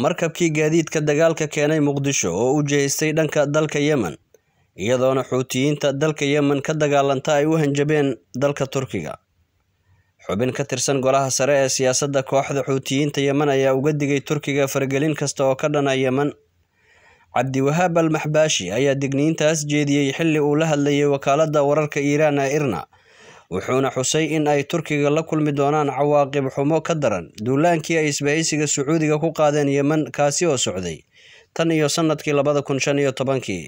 markabkii gaadiidka dagaalka keenay muqdisho oo u jihaystay dhanka dalka yemen iyadoona xuutiyiinta dalka yemen ka dagaalanta ay u hanjabeen dalka turkiga xubin ka tirsan golaha sare ee siyaasadda kooxda xuutiyiinta yemen ayaa uga digay turkiga faragelin kasta oo ka dhana yemen cabdiwahaab al maxbaashi ayaa digniintaas jeediyey xilli uu la hadlayay wakaaladda wararka iiraan ee irna wuxuuna xusay in ay turkiga la kulmi doonaan cawaaqib xumo ka daran duulaankii ay isbahaysiga sacuudiga ku qaadeen yemen kaasi oo socday tan iyo sannadkii labada kun shan iyo tobankii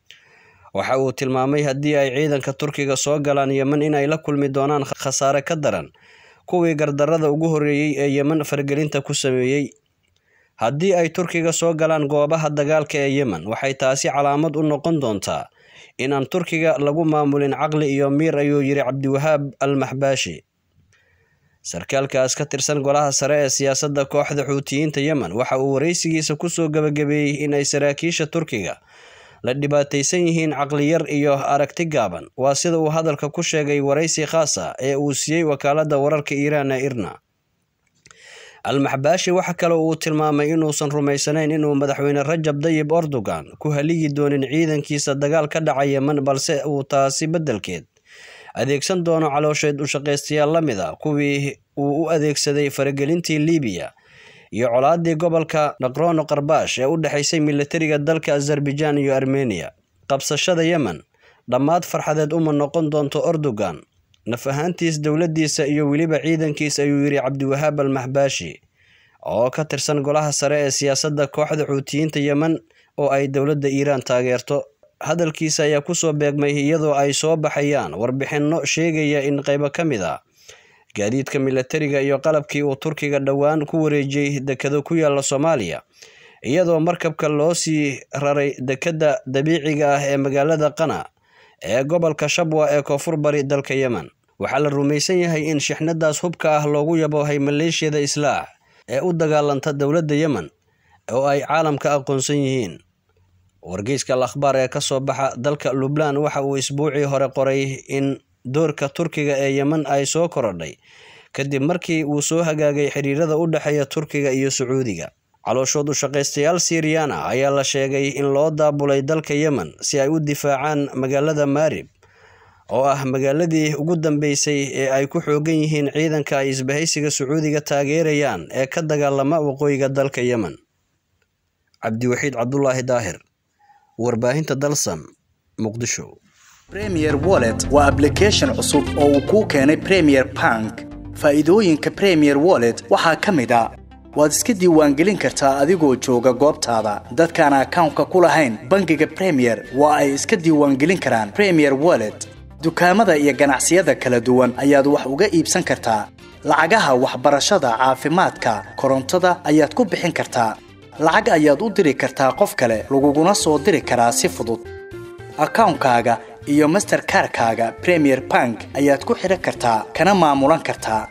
waxa uu tilmaamay haddii ay ciidanka turkiga soo galaan yemen inay la kulmi doonaan khasaare ka daran kuwii gardarrada ugu horreeyey ee yemen fargelinta ku sameeyey haddii ay turkiga soo galaan goobaha dagaalka ee yemen waxay taasi calaamad u noqon doontaa inaan turkiga lagu maamulin caqli iyo miir ayuu yidhi cabdiwahaab al maxbaashi sarkaalkaas ka tirsan golaha sare ee siyaasadda kooxda xuutiyiinta yemen waxa uu waraysigiisa kusoo gabagabeeyey inay saraakiisha turkiga la dhibaataysan yihiin caqliyar iyo aragti gaaban waa sida uu hadalka ku sheegay waraysi khaas ah ee uu siiyey wakaaladda wararka iiraan ee irna al-maxbaashi waxa kale uu tilmaamay inuusan rumaysanayn inuu madaxweyne rajab dayib erdogan ku haligi doonin ciidankiisa dagaal ka dhaca yemen balse uu taasi beddelkeed adeegsan doono caloosheed ushaqaystayaal la mid a kuwii uu u adeegsaday faragelintii libiya iyo colaadii gobolka naqrono qarbash ee u dhexaysay militariga dalka azerbaijaan iyo armeniya qabsashada yemen dhammaad farxadeed uma noqon doonto erdogan naf ahaantiis dowladdiisa iyo weliba ciidankiis ayuu yidhi cabdiwahaab al maxbaashi oo ka tirsan golaha sare ee siyaasadda kooxda xuutiyiinta yemen oo ay dowladda iiraan taageerto hadalkiisa ayaa kusoo beegmay iyadoo ay soo baxayaan warbixinno sheegaya in qaybo ka mid a gaadiidka militariga iyo qalabkii uu turkiga dhowaan ku wareejiyey dekado ku yaalla soomaaliya iyadoo markabka loo sii raray dekedda dabiiciga ah ee magaalada qana ee gobolka shabwa ee koonfur bari dalka yemen waxaa la rumaysan yahay in shixnadaas hubka ah loogu yaboohay maleeshiyada islaax ee u dagaalanta dowladda yemen oo ay caalamka aqoonsan yihiin wargeyska al akhbaar ee kasoo baxa dalka lubnaan waxa uu isbuucii hore qoray in doorka turkiga ee yemen ay soo korodhay kadib markii uu soo hagaagay xiriirada u dhexeeya turkiga iyo sacuudiga calooshood u shaqaystayaal siiriyaan ah ayaa la sheegay in loo daabulay dalka yemen si ay u difaacaan magaalada maarib oo ah magaaladii ugu dambeysay ee ay ku xoogan yihiin ciidanka ay isbahaysiga sacuudiga taageerayaan ee ka dagaalama waqooyiga dalka yemen cabdiwaxiid cabdulaahi daahir warbaahinta dalsan muqdisho premier wallet waa ablication cusub oo uu kuu keenay premier bank faa'iidooyinka premier wallet waxaa ka mid a waad iska diiwaangelin kartaa adigoo jooga goobtaada dadkaan akawnka ku lahayn bangiga premier waa ay iska diiwaangelin karaan premier wallet dukaamada iyo ganacsiyada kala duwan ayaad wax uga iibsan kartaa lacagaha waxbarashada caafimaadka korontada ayaad ku bixin kartaa lacag ayaad u diri kartaa qof kale laguguna soo diri karaa si fudud akawnkaaga iyo masterkarkaaga premier bank ayaad ku xidhan kartaa kana maamulan kartaa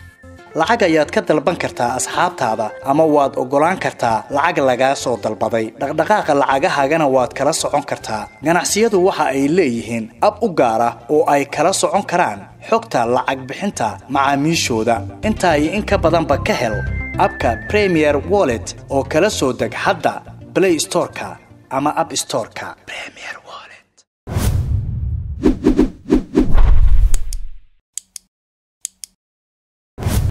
lacag ayaad ka dalban kartaa asxaabtaada ama waad oggolaan kartaa lacag lagaa soo dalbaday dhaqdhaqaaqa lacagahaagana waad kala socon kartaa ganacsiyadu waxa ay leeyihiin ab u gaar ah oo ay kala socon karaan xogta lacag bixinta macaamiishooda intaa iyo in ka badanba ka hel abka premier wallet oo kala soo deg hadda blay storeka ama ab storeka